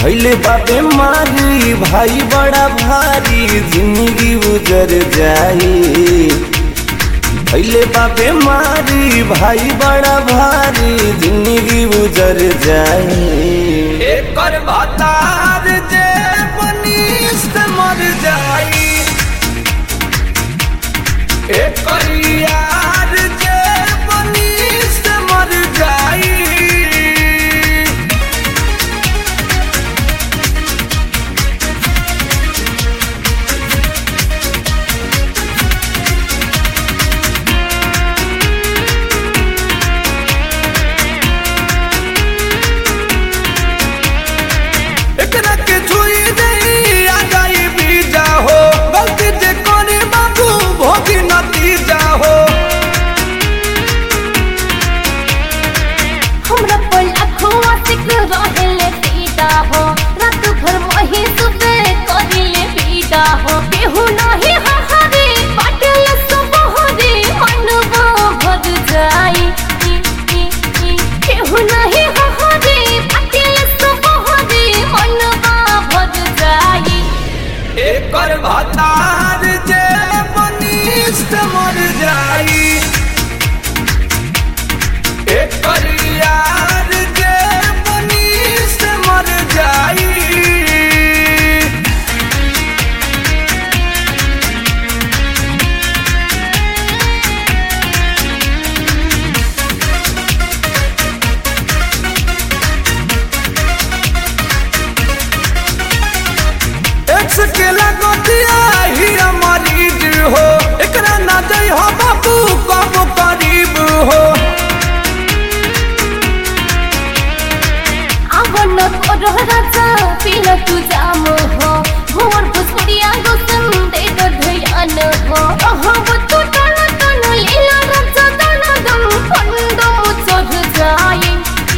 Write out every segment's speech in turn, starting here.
भैले बाबे मारी भाई बड़ा भारी जिंदगी गुजर जाई भैले बाबे मारी भाई बड़ा भारी जिंदगी गुजर जाई एकर भतार जे बनिस्त मर जाई एकर यार जे बनिस्त मर जाई एकरा के छुई नहीं आ जाई बीजा हो गलती जे करे बाबू भोगी नतीजा हो हमरा पर अखुआ सिक रहेले पीता हो रात भर वही सुते करिले पीता हो केहू नाही हहारे पाटल सुबहरे मनवा भर जाई केहू नाही हहारे पाटल सुबहरे मनवा भर जाई एकर भतार जे बनिष्ठ मर जाई एकर यार जे बनिष्ठ मर जाई एक्स के लगतिया ही मरीज हो एकरा ना जई हो बाबू कब करीब हो आवण कोरो राजा पिल तू जाम हो भोर फुसुडिया गोसम दे दो धयान हो अहब तू तन तन लीला राजा तन दम खंड मुचर जाए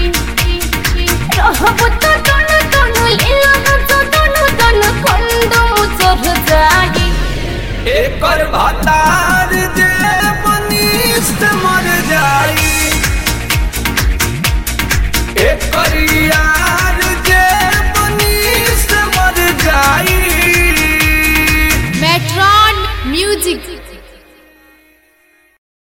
रहब तू तन तन लीला राजा तन तन खंड मुचर जाए एकर भतार जे बनिष्ठ मर जाई एकर यार जे बनिष्ठ मर जाई Metron Music